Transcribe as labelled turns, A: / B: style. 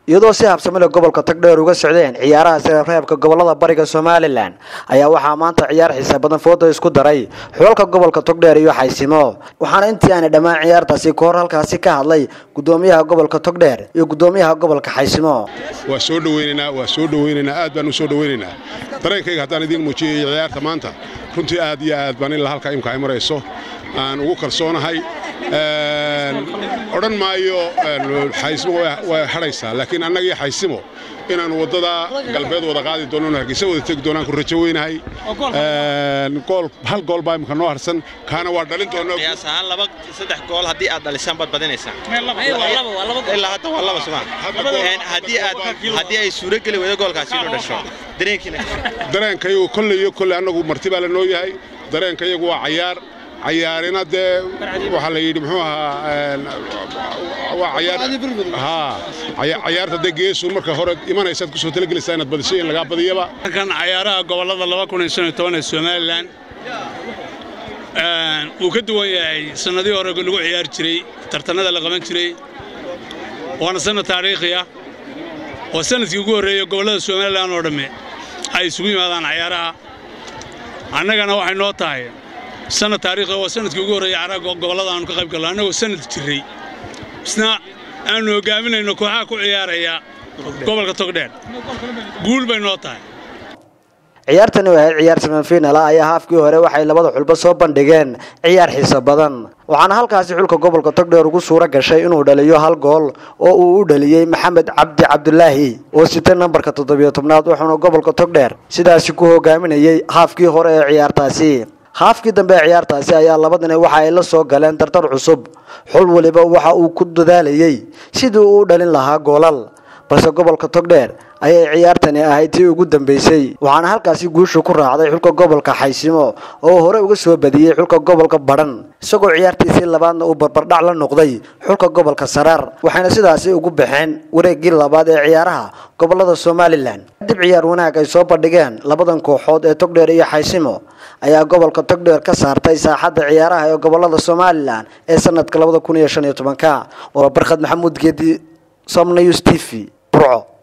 A: iyadoo si habsamile gobolka togdheer uga socdeen ciyaaraha sirareebka gobolada bariga somalilan ayaa waxaa maanta ciyaar xiisa badan fooda isku daray xulalka gobolka togdheer iyo xaysimo waxaana intii aanay dhammaan ciyaartaasi ka hor halkaasi ka hadlay gudoomiyaha gobolka togdheer iyo gudoomiyaha gobolka xaysimo
B: waa soo dhaweynaynaa waa soo dhaweynaynaa aad baan u soo dhaweynaynaa dareenkayga haddaan idiin muujiyay ciyaarta maanta runtii aad iyo aad baan ilaa halkaa imka ay marayso aan ugu kalsoonahay odhan maayo xaysimo way hadhaysaa laakiin annagii xaysimo inaannu waddada galbeed wada qaadi doono hargeysa wada tegi doonaan ku rajo weynahay hal gool baa imika noo harsan kaana waa dhalin doonaa
C: qiyaas ahaan laba saddex gool haddii aad dhalisaan baad badinaysaan ilaa hadda waa laba suma haddii aad haddii ay suuro geli weydo goolkaasi inuu dhasho dareenkiina
B: dareenkayagu kolley iyo kolley annagu marti baa la noo yahay dareenkayagu waa cayaar cayaarina dee waxaa la yidhi muxuu ahaa waa cayaar cayaarta dee geesuun marka hore imanaysaad ku soo talagelaysaa inaad badisho in lagaa badiyaba
D: kan cayaaraha gobollada laba kun iyo shan iyo toban ee somalilan wuu ka duwan yahay sannadihii hore lagu ciyaari jiray tartannada la qaban jiray waana sannad taariikhi ah waa sannadkii ugu horreeyey gobollada somalilan oo dhamme ay isugu yimaadaan cayaaraha annagana waxay noo tahay sanad taariikhi waa sanadkii ugu horreeyey caraga gobollada aanu ka qayb galno annagoo sanad jirray isna aanu hogaaminayno kooxaha ku ciyaaraya gobolka togdheer guul bay noo tahay
A: ciyaartani oo ahayd ciyaar semifinal ah ayaa haafkii hore waxay labada xulba soo bandhigeen ciyaar xiiso badan waxaana halkaasi xulka gobolka togdheer ugu suuro gashay inuu dhaliyo hal gool oo uu u dhaliyey maxamed cabdi cabdulaahi oo sitay nambarka toddobiyo tobnaad wuxuuna gobolka togdheer sidaasi ku hogaaminayey haafkii hore ee ciyaartaasi haafkii dambe ee ciyaartaasi ayaa labadani waxa ay la soo galeen tartar cusub xul waliba waxa uu ku dadaalayey sidii uu u dhalin lahaa goolal balse gobolka togdheer ayay ciyaartani ahayd tii ugu dambeysay waxaana halkaasi guusha ku raacday xulka gobolka xaysimo oo hore uga soo badiyey xulka gobolka badhan isagoo ciyaartiisii labaadna uu barbardhac la noqday xulka gobolka saraar waxayna sidaasi ugu baxeen wareeggii labaad ee ciyaaraha gobolada somalilan kadib ciyaar wanaag ay soo bandhigeen labadan kooxood ee togdheer iyo xaysimo ayaa gobolka togdheer ka saartay saaxadda ciyaaraha ee gobolada somalilan ee sanadka labada kun iyo shan iyo tobanka waa barkhad maxamuud geedi somnews t v burco